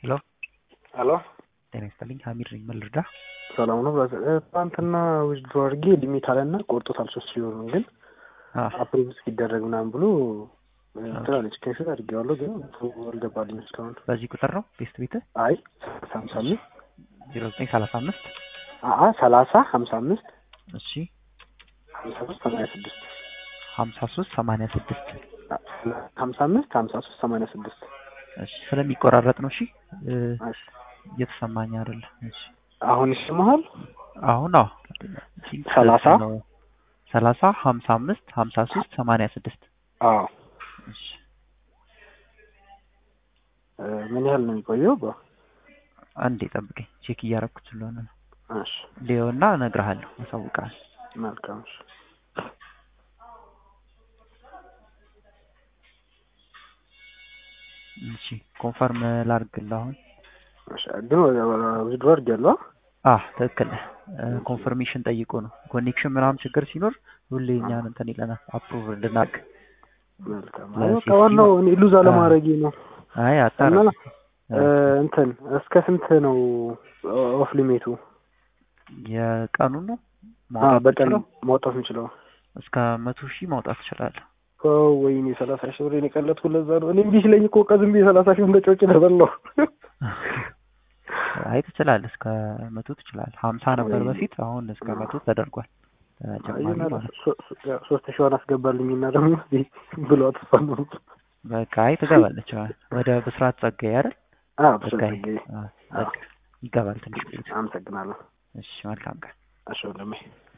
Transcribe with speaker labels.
Speaker 1: ሄሎ
Speaker 2: ሄሎ
Speaker 1: ጤና ይስጥልኝ ሀሚድ ነኝ ምን ልርዳ
Speaker 2: ሰላም ነው ትናንትና ዊዝድሮ አድርጌ ሊሚት አለና ቆርጦታል ሶስት ሲሆኑ ግን አፕሮቭ እስኪደረግ ምናምን ብሎ ትላለች ስክሪንሾት አድርጌዋለሁ ግን አልገባልኝ እስካሁን
Speaker 1: በዚህ ቁጥር ነው ቤስት ቤት
Speaker 2: አይ ሀምሳ አምስት
Speaker 1: ዜሮ ዘጠኝ ሰላሳ አምስት
Speaker 2: አ ሰላሳ ሀምሳ አምስት
Speaker 1: እሺ
Speaker 2: ሀምሳ ሶስት ሰማንያ ስድስት
Speaker 1: ሀምሳ ሶስት ሰማንያ ስድስት
Speaker 2: ሀምሳ አምስት ሀምሳ ሶስት ሰማንያ ስድስት
Speaker 1: እሺ ስለሚቆራረጥ ነው እሺ
Speaker 2: እሺ
Speaker 1: እየተሰማኝ አይደለም እሺ
Speaker 2: አሁን ይሰማሃል
Speaker 1: አሁን አዎ
Speaker 2: ሰላሳ
Speaker 1: ሰላሳ ሀምሳ አምስት ሀምሳ ሶስት ሰማንያ ስድስት
Speaker 2: አዎ
Speaker 1: እሺ
Speaker 2: ምን ያህል ነው የሚቆየው በ
Speaker 1: አንዴ ጠብቀኝ ቼክ እያረኩት ስለሆነ ነው
Speaker 2: እሺ
Speaker 1: ሊዮና እነግርሃለሁ አሳውቃለሁ
Speaker 2: መልካም እሺ
Speaker 1: እሺ ኮንፈርም ላርግልህ አሁን
Speaker 2: እሺ ግን ዊዝድሮ አድርጌያለሁ
Speaker 1: አ ትክክል ኮንፈርሜሽን ጠይቆ ነው ኮኔክሽን ምናምን ችግር ሲኖር ሁሌ እኛን እንትን ይለናል አፕሩቭ እንድናቅ
Speaker 2: መልካም በቃ ዋናው እኔ ሉዝ አለማድረጌ ነው
Speaker 1: አይ አጣራ
Speaker 2: እና እንትን እስከ ስንት ነው ኦፍ ሊሚቱ
Speaker 1: የቀኑ ነው
Speaker 2: በቀን ማውጣት የምችለው
Speaker 1: እስከ መቶ ሺህ ማውጣት ትችላለህ
Speaker 2: ወይኔ ሰላሳ ሺህ ብር የቀለጥኩ ለዛ ነው እኔ እምቢ ሲለኝ እኮ ቀዝም ብዬ ሰላሳ ሺህ እንደ ጮጭ ለበላው
Speaker 1: አይ ትችላለህ እስከ መቶ ትችላለህ ሀምሳ ነበር በፊት አሁን እስከ መቶ ተደርጓል ተጨማሪ ማለት
Speaker 2: ሶስት ሺዋን አስገባልኝ እና ደግሞ ብሎ አጥፋሉ
Speaker 1: በቃ አይ ትገባለች ወደ ብስራት ጸጋዬ አይደል
Speaker 2: ጸጋዬ
Speaker 1: ይገባል ትንሽ ቆይቶ
Speaker 2: አመሰግናለሁ
Speaker 1: እሺ መልካም ቀን
Speaker 2: እሺ ወንድሜ